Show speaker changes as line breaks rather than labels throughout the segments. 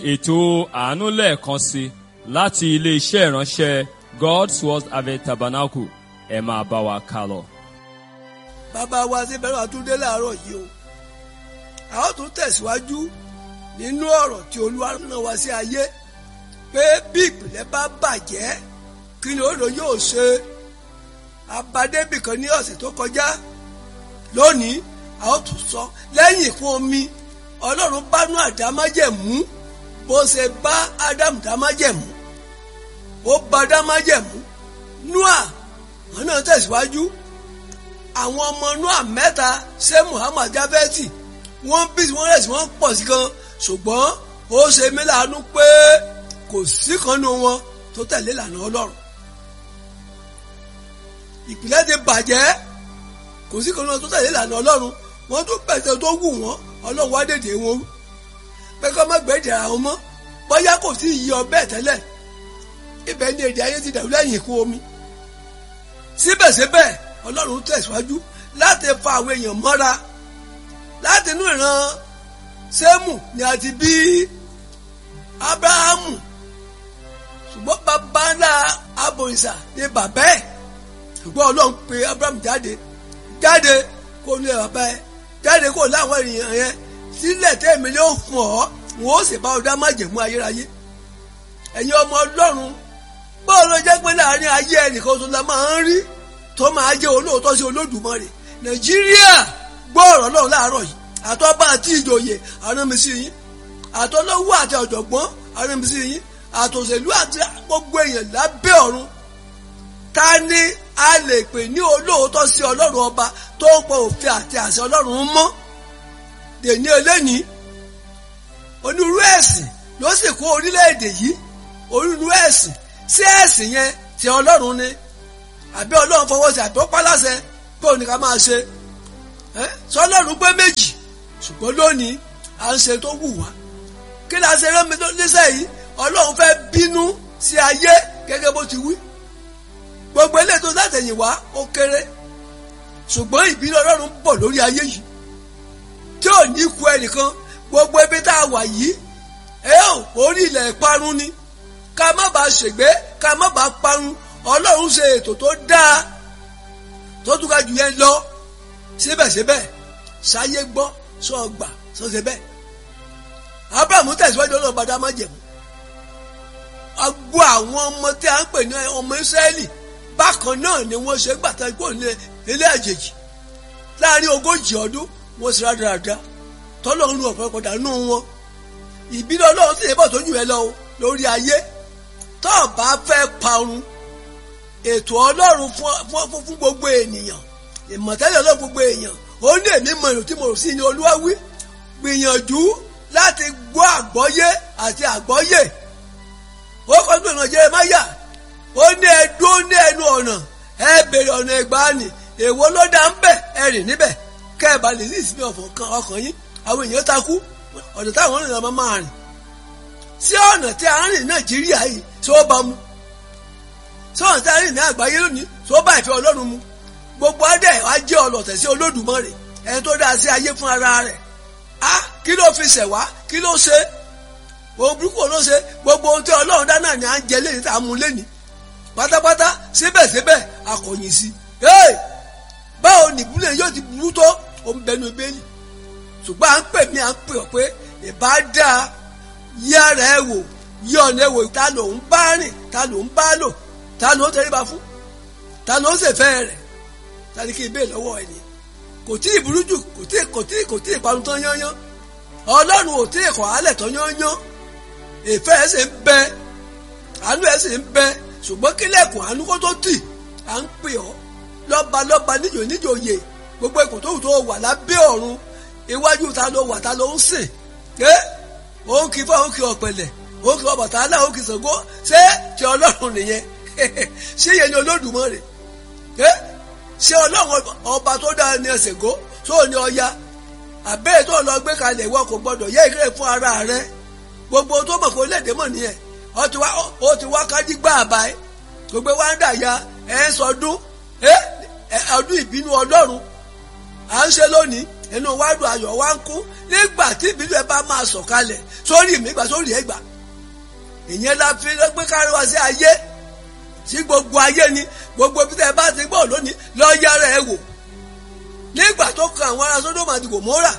ètò àánú lẹ́ẹ̀kan sí láti ilé-iṣẹ́ ìránṣẹ́ God's Word Harvest Tabernacle ẹ máa bá wa kà lọ.
bàbá wa ṣe bẹ̀rẹ̀ àtúndé láàárọ̀ yìí o a ó tún tẹ̀síwájú nínú ọ̀rọ̀ tí olúwa rán wa sí ayé pé bí ìpìlẹ̀ bá bàjẹ́ kí ni òòlù yóò ṣe abadébì kan ní ọ̀sẹ̀ tó kọjá lónìí a ó tún sọ lẹ́yìn ìkún omi ọlọ́run bá nú àdámájẹ̀mú bó ṣe bá ádámù dámájẹ̀mú ó bá dámájẹ̀mú noa wọn náà tẹ̀síwájú àwọn ọmọ noa mẹ́ta ṣé muhammad jafeti wọ́n bí wọ́n rẹ̀ sí wọ́n pọ̀ sí gan ṣùgbọ́n ó ṣe mí láàánú pé kò sí kan nínú wọn tó tẹ̀lé ìlànà ọlọ́run ìpìlẹ̀ ti bàjẹ́ kò sí kan nínú wọn tó tẹ̀lé ìlànà ọlọ́run wọ́n tún bẹ̀tẹ̀ tó wù wọ́n ọlọ́run wá dèdè wọn rú pé kọ́ má gbẹ̀dẹ̀ àwọn mọ́ bóyá kò sí iye ọbẹ̀ tẹ́lẹ̀ ibẹ̀ ni èdè ayé ti dàrú lẹ́yìn ikú omi síbẹ̀síbẹ̀ ọlọ́run tẹ̀síwájú láti fa àwọn èèyàn mọ́ra láti inú ìran sẹ́mù ni a ti bí abrahamu ṣùgbọ́n bàbá ńlá abòrìṣà ni bàbá ẹ̀ ṣùgbọ́n ọlọ́run pe abrahamu jáde jáde kó ní bàbá ẹ̀ jáde kó láwọn ènìyàn yẹn sílẹ̀ tẹ́mi ló fún ọ wọn ó sì bá ọdá májẹ̀mú ayérayé ẹ̀yin ọmọ ọlọ́run báwo ló jẹ́ pé láàrin ayé ẹnìkan tó la máa ń rí tó máa jẹ́ olóòótọ́ sí olódùmarè nàìjíríà gbọ́ ọ̀rọ̀ náà láàárọ̀ yìí àtọ́ba àti ìjòyè aránmisí yín àtọ́lọ́wọ́ àti ọ̀jọ̀gbọ́n aránmisí yín àtòṣèlú àti gbogbo èèyàn lábẹ́ ọ̀run ta ni a lè pè ní olóòótọ́ sí ọlọ́run ọba tó ń pọ òfin àti àṣẹ ọlọ́run mọ́ dèní eléni onírú ẹ̀sìn ló sì kó orílẹ̀-èdè yìí onírú ẹ̀sìn sí ẹ̀sìn yẹn ti ọlọ́run ni àbí ọlọ́run fọwọ́ sí àbí ó pálásẹ pé òní ká máa ṣe sọlọ́run pé méjì ṣùgbọ́n lónìí à ń ṣe tó wù wá kí ni a ṣe rán mi níṣẹ́ yìí ọlọ́run fẹ́ bínú sí ayé gẹ́gẹ́ bó ti wí gbogbo ilé tó látẹ̀yìn wá ó kéré ṣùgbọ́n ìbínú ọlọ́run bọ̀ lórí ayé yìí tí ò ní ku ẹnìkan gbogbo ibi tá a wà yìí ẹ ò orí ilẹ̀ ìparun ni ká má bàa ṣègbé ká má bàa parun ọlọ́run ṣe ètò tó dáa tó tún ká jù yẹn lọ síbẹ̀síbẹ̀ ṣayé gbọ́ sọ gbà sọ ṣe bẹ́ẹ̀ abrahamu tẹ̀síwájú ọlọ́run bá dá má jẹ̀mú gbọ́ àwọn ọmọ tí a ń pè ní ọmọ israẹli bákan náà ni wọ́n ṣe gbàtà ikú ilé àjèjì láàrin ogójì ọdún wọ́n ṣe rádaràda tọ́lọ́run lu ọ̀pọ̀lọpọ̀ dànù wọn ìbínú ọlọ́run sì yẹ bọ̀ tójú ẹ lọ lórí ayé tó o bá fẹ́ parun ètò ọlọ́run fún gbogbo ènìyàn ìmọ̀tẹ́lẹ̀ ọlọ́run gbogbo èèyàn ó ní èmi mọ èrò tí mo rò sí ní olúwa wí gbìyànjú láti gbọ́ àgbọ́yé àti àgbọ́yé ó kọ́ sí ìrìnàjò Jeremáyà ó ní ẹdú ó ní ẹnu ọ̀nà ẹ bèrè ọ̀nà ìgbàanì èwo ló dá ń bẹ̀ ẹ rìn níbẹ̀ kẹ́ ẹ bá lè ní ìsinmi ọkàn yín àwọn èèyàn takú ọ̀nà táwọn ènìyàn máa máa rìn sí ọ̀nà tí a ń rìn Nàìjíríà yìí tí ó bá mu sí ọ̀nà tí a ń rìn ní àgbáyé lónìí tí ó bá ìfẹ́ Ọlọ́run mu gbogbo adé wa jẹ́ ọlọ́tẹ̀ sí Olódùmarè ẹni tó dá sí ayé fún ara rẹ̀ á kí ló fi ṣẹ̀ wá kí ló ṣe òun burúkú ló ṣe gbogbo ohun tí Ọlọ́run dá náà ni à ń jẹ lẹ́yìn tá a mú lẹ́ni pátápátá síbẹ̀síbẹ̀ akọ̀yìn sí báwo nìbúlẹ̀ yóò ti burú tó òun bẹnu bẹ́ẹ̀lì ṣùgbọ́n à ń pè mí à ń pè ọ́ pé ìbá dáa yí ara ẹ wò yí ọ̀nà ẹ wò ta ló ń bá rìn ta ló ń bá lò ta ló ń tẹríba fún ta ló ń ṣèfẹ́ rẹ̀ ta ni kí n bẹ́ẹ̀ lọ́wọ́ ẹ̀ ni kò tí ì burú jù kò tí ì kò tí ì kò tí ì parun tán yányán ọlọ́run ò tí ì kọ̀ álẹ̀ tán yányán ìfẹ́ ẹ̀ sì ń bẹ àánú ẹ̀ sì ń bẹ ṣùgbọ́n kílẹ̀kùn àánú kó tó tì à ń pè ọ́ lọ́ba lọ́ba níjò níjòyè gbogbo ipò tó wù tó wà lábẹ́ ọ̀run iwájú ta ló wà ta ló ń sìn ẹ́ òun kì í fọ́ òun kì í ọ̀pẹ̀lẹ̀ òun kì í Ọbàtálá òun kì í Ṣàngó ṣé ti ọlọ́run nìyẹn ṣé yẹn ni Olódùmarè ẹ́ ṣé ọlọ́run ọba tó dáa ní Ṣàngó tó ní Ọya àbẹ́rẹ́ tó lọ gbé kalẹ̀ ìwọ kò gbọdọ̀ yẹ ìkéré fún ara rẹ gbogbo tó mọ̀ kó léde mọ̀ nìyẹn ó ti wá kájí gbá àbá ẹ gbogbo wa ń dà ya ẹ ń sọdún ẹ ọdún ìbínú ọlọ́run à ń ṣe lónìí inú wa dùn ayọ̀ wa ń kú nígbà tí ìbílẹ̀ ẹ bá máa sọ̀kalẹ̀ sórí mi gbà sórí ẹ gbà ìyẹn la fi gbé kárí wá sí ayé sí gbogbo ayé ni gbogbo bí tẹ bá ti gbọ́ lónìí lọ́ọ́ yára ẹ wò nígbà tó kan àwọn ará sódòmù àti gòmórà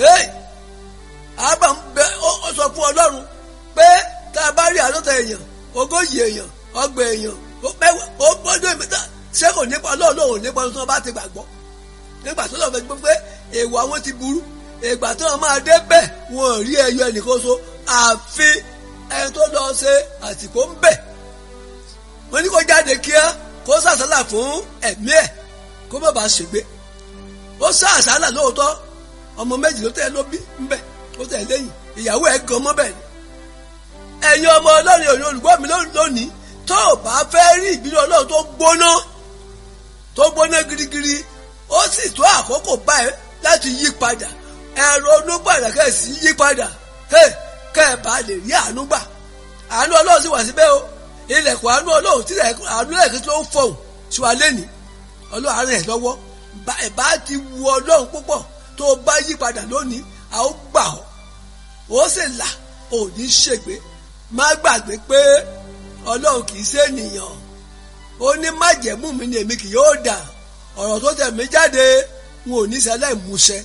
àbá ń bẹ ó sọ fún ọlọ́run pé tá a bá rí àádọ́ta èèyàn ogójì èèyàn ọgbà èèyàn ó gbọ́dọ̀ ìmẹ́ta ṣé kò nípa ọlọ́run nípa ohun tí wọ́n bá ti gbàgbọ́ nígbà tó lọ́ọ́ fẹ́ gbọ́ pé èèwọ̀ àwọn ti burú ìgbà tó wọn máa dé bẹ́ẹ̀ wọn ò rí ẹyọ ẹnìkan so àfi ẹni tó lọ ṣe àsìkò ń bẹ̀ wọ́n ní kó jáde kíá kó sàṣálà fún ẹ̀mí ẹ̀ kó má bàa ṣègbé ó sá àṣálà lóòótọ́ ọmọ méjì ló tẹ̀ ló bí ńbẹ̀ ó tẹ̀ lẹ́yìn ìyàwó ẹ̀ gan mọ́ bẹ́ẹ̀ ni. ẹ̀yin ọmọ ọlọ́run òyìn olùgbọ́ mi lónìí tó o bá fẹ́ rí ìbínú ọlọ́run tó gbóná tó gbóná girigiri ó sì tó àkókò báyìí láti yí padà ẹ̀rọ onúgbàdà kẹ́sì yí padà kẹ́ ẹ̀ bá lè rí àánú gbà àánú ọlọ́run sì wà síbẹ̀ o ilẹ̀kùn àánú ọlọ́run tí àánú ẹ̀kí tó ń fọ̀hún sí wa lẹ́nìí ọlọ́run àárẹ̀ ẹ̀ lọ́wọ́ ẹ̀bá ti wu ọlọ́run púpọ̀ tó o bá yí padà lónìí a ó gbà ọ́ ó sì là ò ní ṣègbé má gbàgbé pé ọlọ́run kì í ṣe ènìyàn ó ní májẹ̀mú mi ni èmi kì yóò dà ọ̀rọ̀ tó tẹ̀ mí jáde n ò ní sẹ́lẹ̀ múṣẹ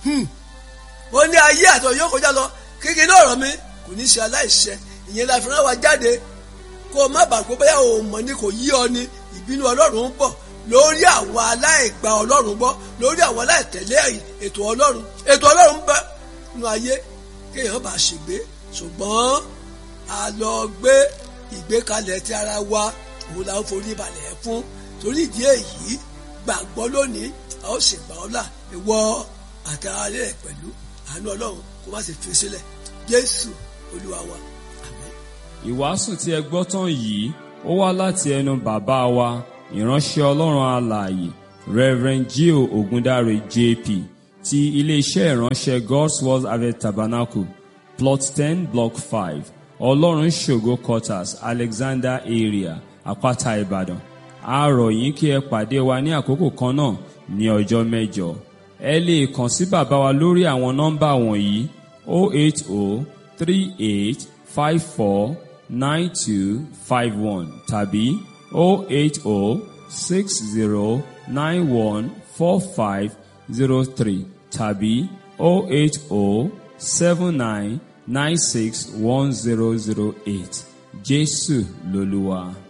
ó ní ayé àtọ̀ yóò kọjá lọ kékeré ọ̀rọ̀ mi kò ní ṣe aláìṣẹ ìyẹn la fi rán wa jáde kó o má bàgbé bóyá o mọ̀ ni kò yí ọ ni ìbínú ọlọ́run ń bọ̀ lórí àwọn aláìgbà ọlọ́run gbọ́ lórí àwọn aláìtẹ̀lé ètò ọlọ́run ètò ọlọ́run bẹ nínú ayé kéèyàn bá ṣègbé ṣùgbọ́n a lọ gbé ìgbékalẹ̀ ti ara wa òun la ń forí balẹ̀ fún torí ìdí èyí gbàgbọ́ lónìí a ó ṣègbà ọlá ìwọ àtàrà rẹ̀ pẹ̀lú àánú ọlọ́run kó má sì fi sílẹ̀ jésù olúwa wa àmín.
ìwàásù tí ẹ gbọ́ tán yìí ó wá láti ẹnu bàbá wa ìránṣẹ́ ọlọ́run alààyè reverend gio ogundare jp ti iléeṣẹ́ ìránṣẹ́ god's word harvest tabernacle plot ten block five ọlọ́run ṣògo quarters alexander area àpáta ìbàdàn a rọ̀ yín kí ẹ pàdé wa ní àkókò kan náà ní ọjọ́ mẹ́jọ ẹ lè kàn sí bàbá wa lórí àwọn nọ́mbà wọ̀nyí 08038549251 tàbí 08060914503 tàbí 08079961008 Jésù lolúwa.